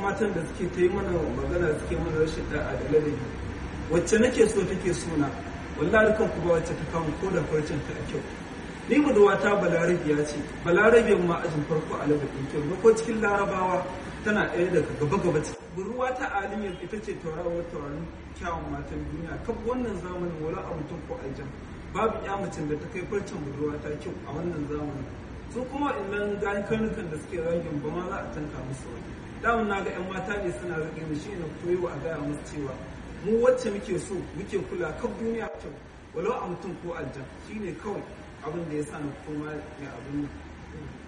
matan da suke ta yi mana magana suke mana rashin da'a da ladabi wacce nake so take suna wallahi kan ku ba wacce ta kama ko da farcen ta a kyau ni budurwata balarabiya ce balarabiyan ma ajin farko a ladabin kyau na ko cikin larabawa tana ɗaya daga gaba gaba ce budurwa ta aliyar ita ce tauraron tauraron kyawun matan duniya kan wannan zamanin wala a mutum ko aljan babu ya macen da ta kai farcen budurwa ta kyau a wannan zamanin su kuma innan gani karnukan da suke ragin ba ma za a tanka musu wani damun na ga 'yan mata ne suna rage mu shi na koyo a gaya musu cewa mu wacce muke so muke kula kan duniya kyau walau a mutum ko aljan shine kawai abin da ya sa na koma mai abin nan